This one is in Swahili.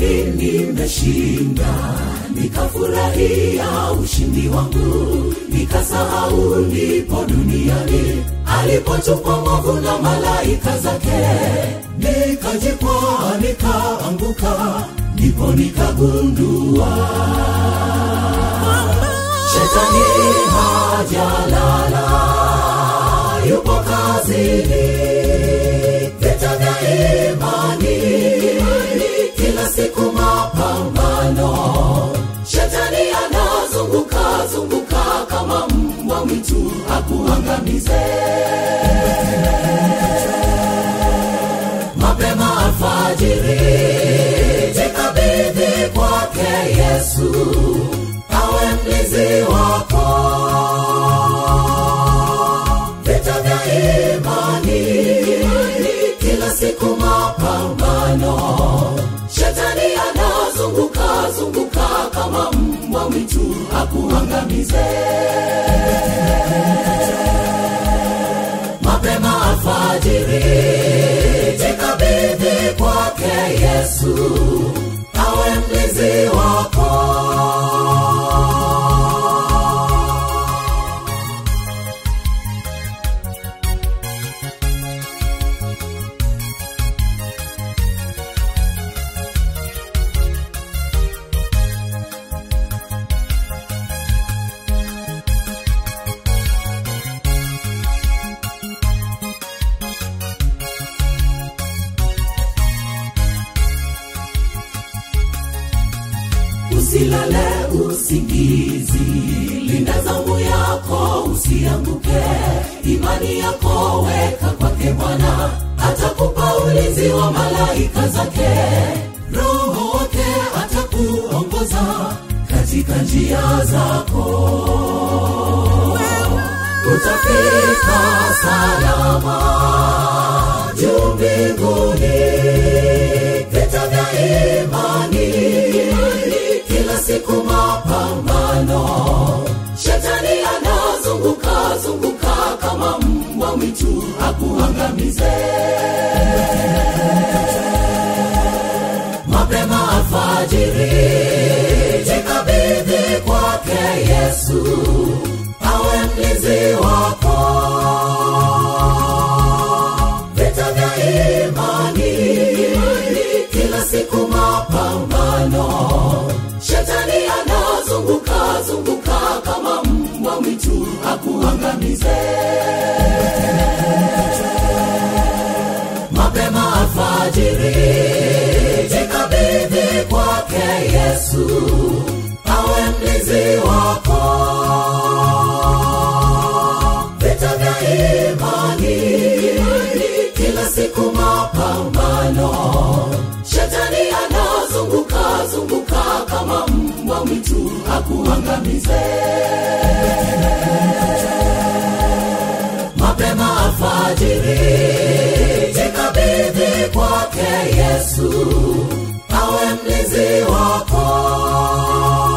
Kalvari nimeshinda, nikafurahia ushindi wangu, nikasahau nipo duniani alipotupwa mwovu na malaika zake, nikajikwaa nikaanguka, ndipo nikagundua shetani hajalala, yupo kazini, vita vya imani, kila siku mapambano. Shetani anazunguka zunguka kama mbwa mwitu akuangamize. Mapema alfajiri, jikabidhi kwake Yesu awe mlinzi wako. Vita vya imani, kila siku mapambano. Shetani anazunguka zunguka kama mbwa mwitu akuangamize. Mapema alfajiri, jikabidhi kwake Yesu awe mlinzi wako. usilale usingizi, linda zamu yako usianguke, imani yako weka kwake Bwana, atakupa ulinzi wa malaika zake, Roho wake atakuongoza katika njia zako, utafika salama juu mbinguni, vita vya imani kila siku mapambano. Shetani anazunguka zunguka kama mbwa mwitu akuangamize. Mapema alfajiri, jikabidhi kwake Yesu awe mlinzi wako. Vita vya imani, kila siku mapambano. Shetani anazunguka zunguka kama mbwa mwitu akuangamize. Mapema alfajiri, jikabidhi kwake Yesu awe mlinzi wako. Vita vya imani, kila siku mapambano. Shetani anazunguka zunguka kama mbwa mwitu akuangamize. Mapema alfajiri, jikabidhi kwake Yesu awe mlinzi wako.